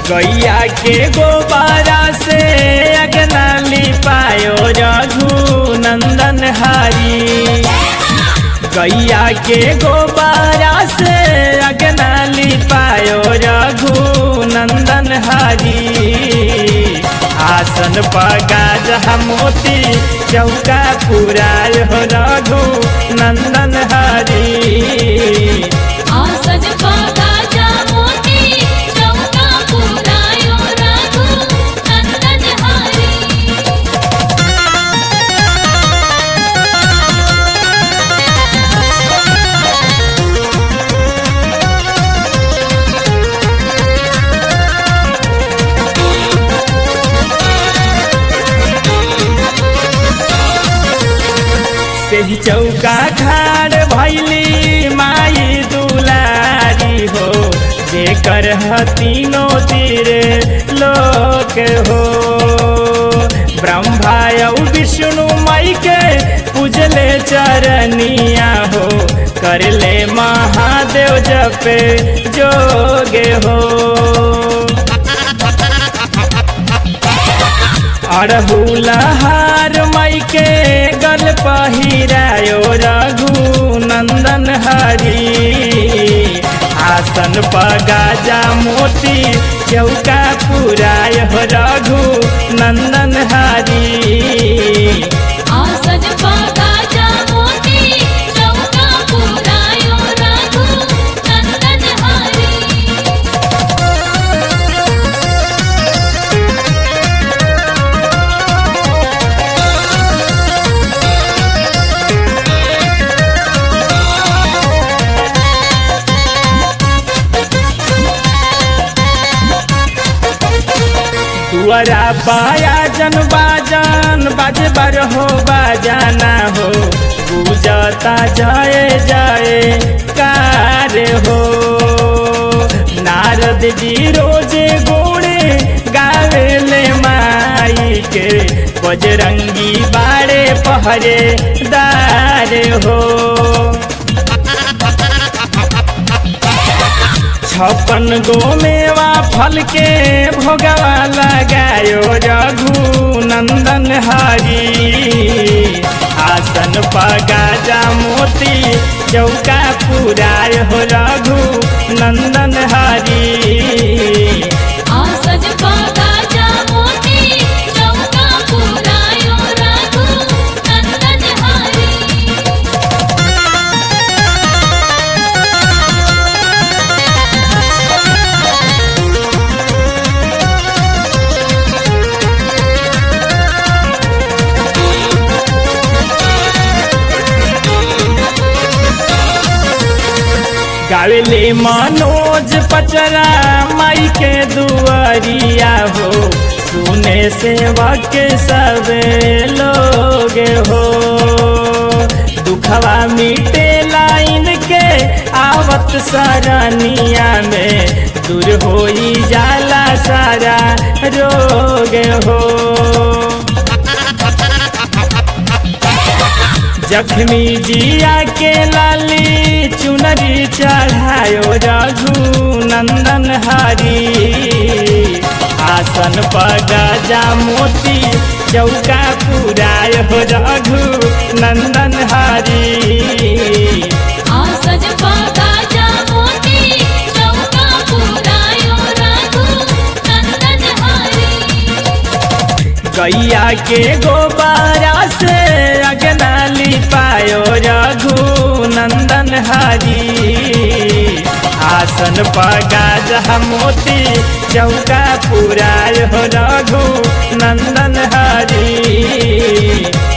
गैया के गोबारा से अगना लिपायो रघु नंदन हरी गैया के गोबारा से अगना लिपायो रघु नंदन हरी आसन पगा जहा मोती चौका पुराय हो रघु नंदन हरी आसन पगा जा मोती चौका पुरायो रघु नंदन हरी सेही चौका खाड़ भैली माई दुलारी हो जेकर हतीनो तीरे लोक हो ब्रह्मा औ विष्णु मई के पूजले चरनिया हो करले महादेव जपे जोगे हो अड़हुलहार मई के गल पहिरायो रघु नंदन हरी आसन पगाजा मोती चौका पुराय हो रघु नंदन हरी आसन पगा जा मोती चौका पुरायो रघु नंदन हरी दुआरा बाया जन बाजन बाजे बर हो बाजाना हो पूजता जाए जाए कार हो नारद जी रोजे गोड़े गावेले माई के बजरंगी बाड़े पहरे दार हो छप्पन गो मेवा फल के भोगवा लगायो रघु नंदन हरी आसन पगाजा मोती चौका पुराय हो रघु नंदन हरी आसन पगा जा मोती चौका पुरायो रघु नंदन हरी गावेले मनोज पचरा माई के दुआरिया हो सुने सेवा के सब लोग हो दुखवा मिटे लाइन के आवत सरनिया में दूर होई जाला सारा रोग हो जख्मी जिया के लाली चुनरी चढ़ायो रघु नंदन हरी आसन पगजा मोती चौका पुराय हो रघु नंदन हरी आसन पगा जा मोती चौका पुरायो रघु नंदन हरी गैया के गोबारा से अगना लिपायो रघु नंदन हरी आसन पगा मोती चौका पुराय हो रघु नंदन हरी